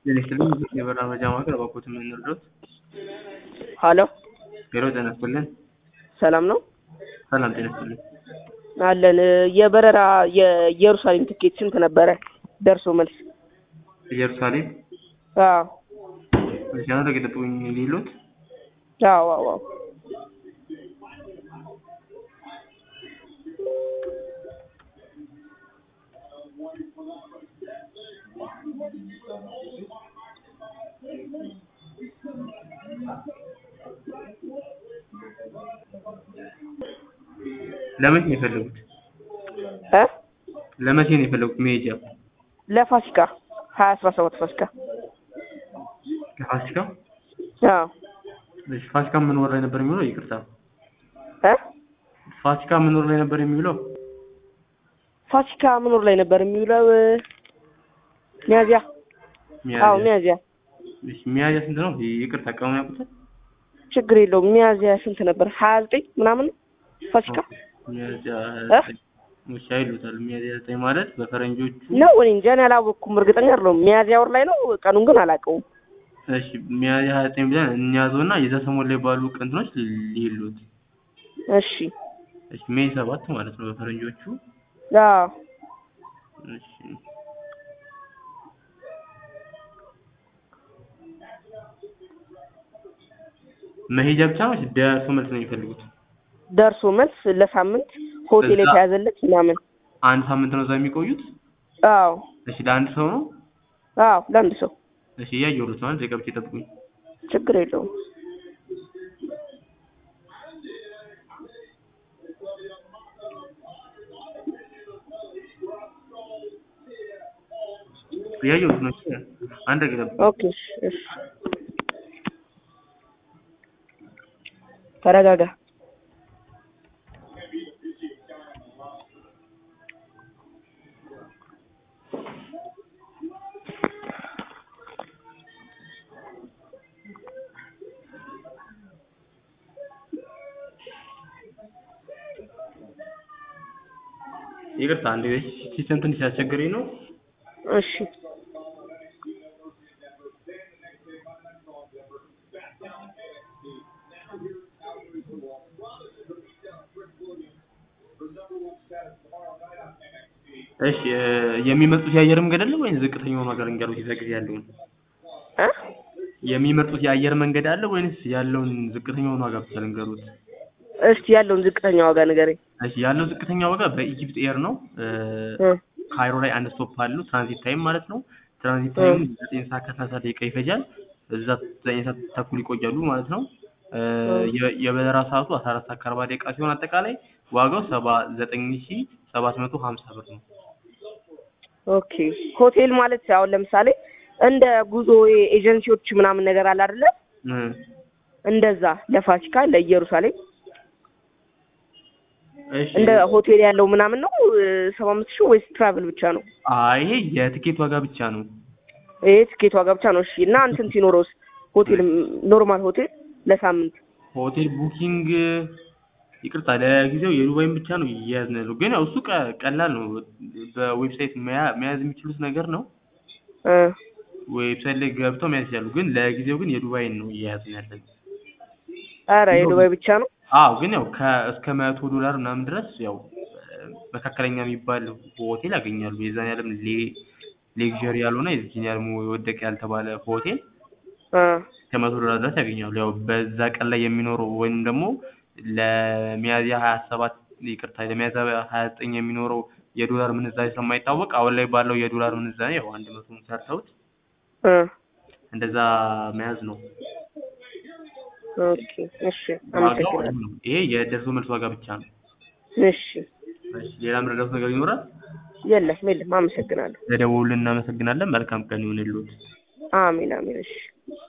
ጤና ይስጥልኝ የበራ መረጃ ማዕከል እባክዎት ምን እንርዳዎት? ሀሎ ሄሎ ጤና ይስጥልን ሰላም ነው ሰላም ጤና ይስጥልን አለን የበረራ የኢየሩሳሌም ትኬት ስንት ነበረ ደርሶ መልስ ኢየሩሳሌም አዎ እሺ አሁን ተገለጡኝ ሊሉት አዎ አዎ አዎ ለመቼ ነው የፈለጉት? እ ለመቼ ነው የፈለጉት መሄጃ? ለፋሲካ ሀያ አስራ ሰባት ፋሲካ ለፋሲካ? አዎ እሺ ፋሲካ ምን ወር ላይ ነበር የሚውለው? ይቅርታ እ ፋሲካ ምን ወር ላይ ነበር የሚውለው? ፋሲካ ምን ወር ላይ ነበር የሚውለው? ሚያዚያ አዎ ሚያዚያ እሺ ሚያዚያ ስንት ነው? ይቅርታ ቀኑን ያውቁታል? ችግር የለውም ሚያዚያ ስንት ነበር? ሀያ ዘጠኝ ምናምን ነው ፋሲካ ሚያዚያ እ? እሺ አይሉታል ሚያዚያ ዘጠኝ ማለት በፈረንጆቹ ነው እኔ እንጃ እኔ አላወቅኩም እርግጠኛ አይደለሁም ሚያዚያ ወር ላይ ነው ቀኑን ግን አላውቀውም እሺ ሚያዚያ ሀያ ዘጠኝ ብለን እንያዘውና የዛ ሰሞን ላይ ባሉ ቀንትኖች ሊሉት እሺ እሺ ሜይ ሰባት ማለት ነው በፈረንጆቹ አዎ እሺ መሄጃ ብቻ ነው ወይስ ደርሶ መልስ ነው የሚፈልጉት? ደርሶ መልስ ለሳምንት ሆቴል እዛ- የተያዘለት ምናምን አንድ ሳምንት ነው እዛ የሚቆዩት? አዎ እሺ ለአንድ ሰው ነው? አዎ ለአንድ ሰው እሺ እያየሁት ነው። አንድ ደቂቃ ብቻ ይጠብቁኝ። ችግር የለውም እያየሁት ነው። እሺ አንድ ደቂቃ ይጠብቁኝ። ኦኬ እሺ እሺ ተረጋጋ ይቅርታ አንድ ሲስተም ትንሽ ያስቸገረኝ ነው። እሺ እሺ እ የሚመርጡት የአየር መንገድ አለ ወይስ ዝቅተኛውን ዋጋ ልንገሩት? የዛ ጊዜ ያለውን እ የሚመርጡት የአየር መንገድ አለ ወይንስ ያለውን ዝቅተኛውን ዋጋ ብቻ ልንገሩት? እስቲ ያለውን ዝቅተኛ ዋጋ ንገረኝ እሺ ያለው ዝቅተኛ ዋጋ በኢጂፕት ኤር ነው። እ እ ካይሮ ላይ አንድ ስቶፕ አለው ትራንዚት ታይም ማለት ነው። ትራንዚት ታይም ዘጠኝ ሰዓት ከሰላሳ ደቂቃ ይፈጃል። እዛ ዘጠኝ ሰዓት ተኩል ይቆያሉ ማለት ነው። እ የ- የበረራ ሰዓቱ አስራ አራት ሰዓት ከአርባ ደቂቃ ሲሆን አጠቃላይ ዋጋው ሰባ ዘጠኝ ሺ ሰባት መቶ ሀምሳ ብር ነው። ኦኬ ሆቴል ማለት አሁን ለምሳሌ እንደ ጉዞ ኤጀንሲዎች ምናምን ነገር አለ አይደለ እ እንደዛ ለፋሲካ ለኢየሩሳሌም እሺ እንደ ሆቴል ያለው ምናምን ነው ሰባ አምስት ሺህ ወይስ ትራቭል ብቻ ነው? አይ ይሄ የትኬት ዋጋ ብቻ ነው። ይሄ ትኬት ዋጋ ብቻ ነው። እሺ እና እንትን ሲኖረውስ ሆቴል ኖርማል ሆቴል ለሳምንት ሆቴል ቡኪንግ ይቅርታ ለጊዜው የዱባይን ብቻ ነው እየያዝን ያለው። ግን ያው እሱ ቀ- ቀላል ነው። በዌብሳይት መያ- መያዝ የሚችሉት ነገር ነው። እ ዌብሳይት ላይ ገብተው መያዝ ይችላሉ። ግን ለጊዜው ግን የዱባይን ነው እየያዝን ያለን። ኧረ የዱባይ ብቻ ነው። አዎ ግን ያው ከእስከ መቶ ዶላር ምናምን ድረስ ያው እ መካከለኛ የሚባል ሆቴል ያገኛሉ። የዛን ያለም ሌክዠሪ ያልሆነ የዚህን ያለም የወደቀ ያልተባለ ሆቴል እ ከመቶ ዶላር ድረስ ያገኛሉ። ያው በዛ ቀን ላይ የሚኖረው ወይም ደግሞ ለሚያዝያ ሀያ ሰባት ይቅርታ ለሚያዝያ ሀያ ዘጠኝ የሚኖረው የዶላር ምንዛሬ ስለማይታወቅ አሁን ላይ ባለው የዶላር ምንዛሬ ያው አንድ መቶን ሰርተውት እ እንደዛ መያዝ ነው ኦኬ እሺ ዋጋው አመሰግናለሁ። ነው። ይሄ የደርሶ መልስ ዋጋ ብቻ ነው። እሺ እሺ ሌላ ምረዳት ነገር ይኖራል? የለም የለም አመሰግናለሁ። ለደወሉልን እናመሰግናለን። መልካም ቀን ይሁንልዎት። አሜን አሜን እሺ